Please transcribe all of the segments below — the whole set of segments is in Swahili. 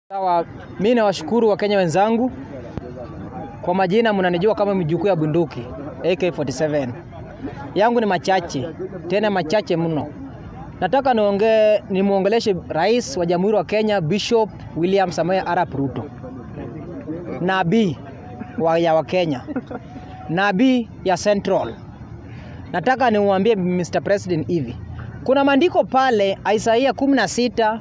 Sawa, mimi nawashukuru Wakenya wenzangu. Kwa majina mnanijua kama mjukuu ya bunduki AK47. Yangu ni machache, tena machache mno. Nataka niongee nimuongeleshe Rais wa Jamhuri wa Kenya Bishop William Samoei Arap Ruto. Nabii wa ya Wakenya. Nabii ya Central. Nataka niwaambie Mr. President hivi. Kuna maandiko pale Isaia 16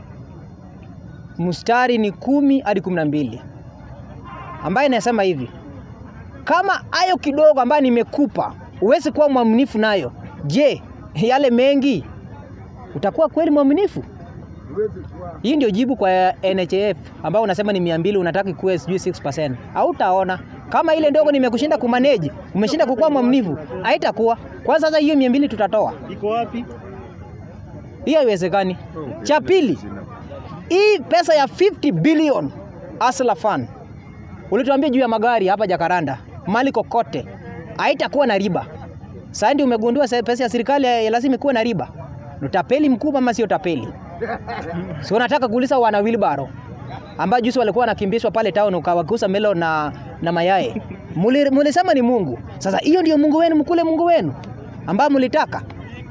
mstari ni kumi hadi kumi na mbili ambaye inasema hivi, kama hayo kidogo ambayo nimekupa huwezi kuwa mwaminifu nayo, je, yale mengi utakuwa kweli mwaminifu? Hii ndio jibu kwa NHIF ambao unasema ni mia mbili unataka ikuwe sijui 6%. Hautaona kama ile ndogo nimekushinda kumanage, umeshinda kukuwa mwaminifu, haitakuwa. Kwa sasa hiyo mia mbili tutatoa, Iko wapi? hiyo haiwezekani. Cha pili, hii pesa ya 50 billion Asla Fund ulituambia juu ya magari hapa Jakaranda, mali kokote haitakuwa na riba. Sasa ndio umegundua se- pesa ya serikali ya lazima ikuwe na riba. Ni Utapeli mkubwa ama sio utapeli? Si unataka kuuliza wana Wilbaro ambao juzi walikuwa wanakimbishwa pale town ukawakusa melo na, na mayai. Muli- Mulisema ni Mungu. Sasa hiyo ndio Mungu wenu, mkule Mungu wenu ambao mulitaka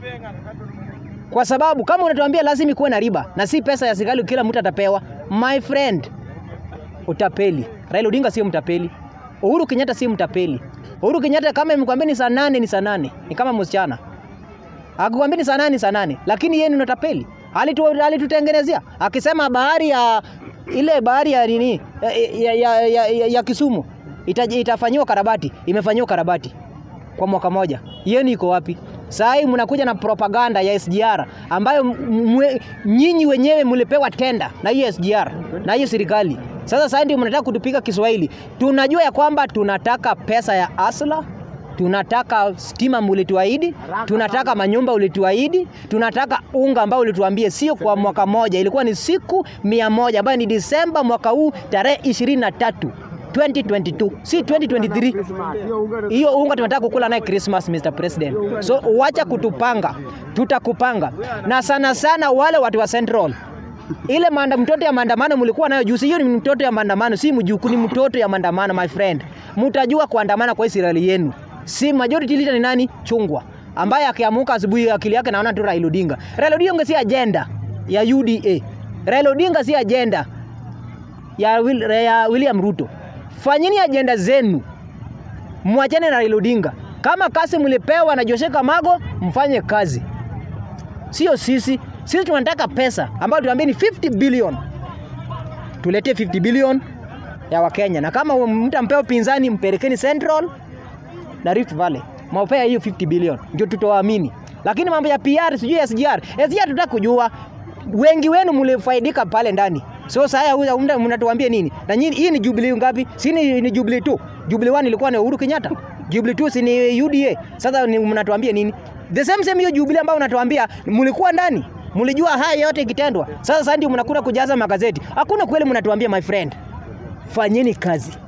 kwa sababu kama unatuambia lazima ikuwe na riba na si pesa ya serikali kila mtu atapewa, my friend, utapeli. Raila Odinga sio mtapeli, Uhuru Kenyatta sio mtapeli. Uhuru Kenyatta kama imekwambia ni saa nane ni saa nane, ni kama msichana akikwambia ni saa nane ni saa nane, lakini yeye ni unatapeli. Alitu, alitutengenezea akisema bahari ya ile bahari ya nini ya, ya, ya, ya, ya, ya Kisumu ita, itafanyiwa karabati, imefanyiwa karabati kwa mwaka moja. Yenu iko wapi? Saa hii mnakuja na propaganda ya SGR ambayo m- mwe- nyinyi wenyewe mlipewa tenda na hiyo SGR na hiyo serikali. Sasa sasa ndio mnataka kutupiga Kiswahili. Tunajua ya kwamba tunataka pesa ya Asla, tunataka stima mulituahidi, tunataka manyumba ulituahidi, tunataka unga ambao ulituambie sio kwa mwaka moja, ilikuwa ni siku mia moja ambayo ni Disemba mwaka huu tarehe ishirini na tatu 2022 si 2023 hiyo unga tunataka kukula naye Christmas Mr. President. So wacha kutupanga, tutakupanga. Na sana sana wale watu wa Central. Ile manda mtoto ya maandamano mlikuwa nayo juzi, hiyo ni mtoto ya maandamano, si mjukuu, ni mtoto ya maandamano my friend. Mtajua kuandamana kwa Israeli yenu. Si majority leader ni nani? Chungwa. Ambaye akiamuka asubuhi akili yake naona tu Raila Odinga. Raila Odinga si agenda ya UDA. Raila Odinga si agenda ya, Will, ya William Ruto. Fanyeni ajenda zenu, mwachane na Raila Odinga. Kama kazi mlipewa na Joseph Kamago, mfanye kazi, sio sisi. Sisi tunataka pesa ambayo tuambie ni 50 billion, tuletee 50 billion ya Wakenya, na kama mtampea upinzani, mpelekeni Central na Rift Valley, mwapea hiyo 50 billion, ndio tutawaamini. Lakini mambo ya PR sijui SGR, SGR tutaka kujua wengi wenu mlifaidika pale ndani. So sasa huyu mna- mnatuambia nini? Na nyinyi hii ni Jubilee ngapi? Si ni, ni Jubilee tu. Jubilee 1 ilikuwa ni Uhuru Kenyatta. Jubilee 2 si ni UDA. Sasa ni mnatuambia nini? The same same hiyo Jubilee ambayo mnatuambia mlikuwa ndani. Mlijua haya yote ikitendwa. Sasa sasa ndio mnakuja kujaza magazeti. Hakuna kweli mnatuambia my friend. Fanyeni kazi.